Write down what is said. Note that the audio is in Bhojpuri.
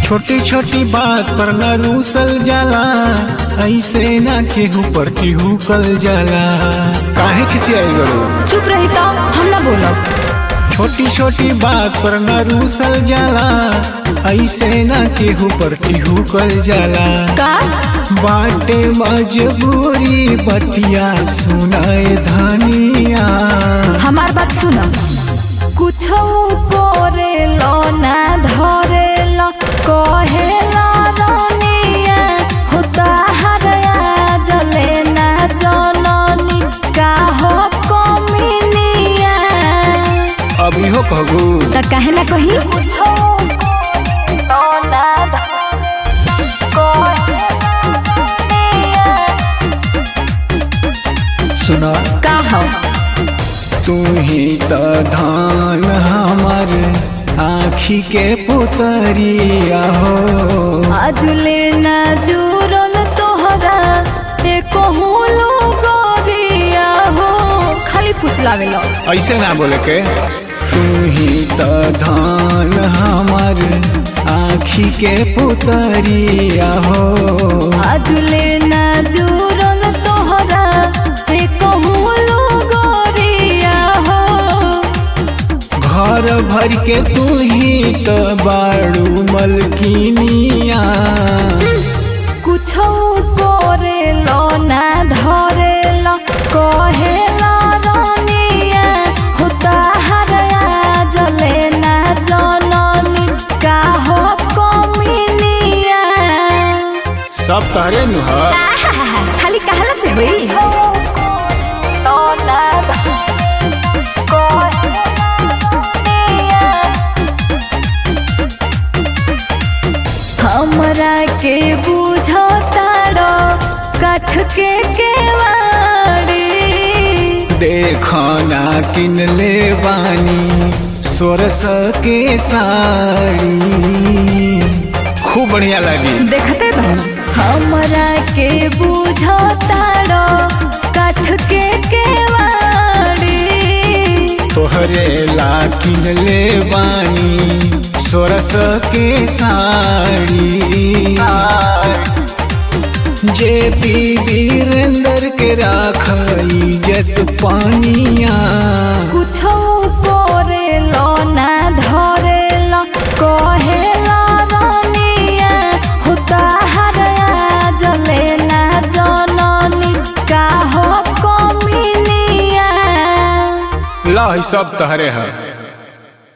छोटी छोटी बात पर न रूसल जाला ऐसे ना केहू पर केहू कल जाला काहे किसी आई बड़ो चुप रही तो हम ना बोलब छोटी छोटी बात पर न रूसल जाला ऐसे ना केहू पर केहू कल जाला का बाटे मजबूरी बतिया सुनाए धनिया हमार बात सुनो कुछ करे लो ना धरे लो कहे लो रनिया होता हरया जले ना जननी का हो कमिनिया अभी हो कहू त काहे ना कही सुना का हो तू ही तो धान हमार आखी के पुतरिया हो आजुले ना जुरल तोहरा एको हुलो गोरिया हो खाली फुसलावेलो ऐसे ना बोले के तू ही तो धान हमार आखी के पुतरिया हो आजुले ना जुरल तोहरा एको हुलो गोरिया हो घर भर के तू ही तो बाड़ू मलकिनिया कुछो करे लो ना धरे लो कहे लो रनिया होता हरया जले ना जननी का हो कमिनिया सब तहरे नुहा खाली कहला से होई तो ना हमरा के बुझताड़ो काठ के केवाड़ी देखना किन ले बानी सोरस के साड़ी खूब बढ़िया लगी देखते बहन हमरा के बुझताड़ो काठ के केवाड़ी तोहरे ला किन ले बानी सोरस के साड़ी जे पी वीरेंद्र के राख इज्जत पानिया कुछो करे लो ना धरे लो कहे लो रनिया होता हरया जले ना जननी का हो कमिनिया ला सब तहरे है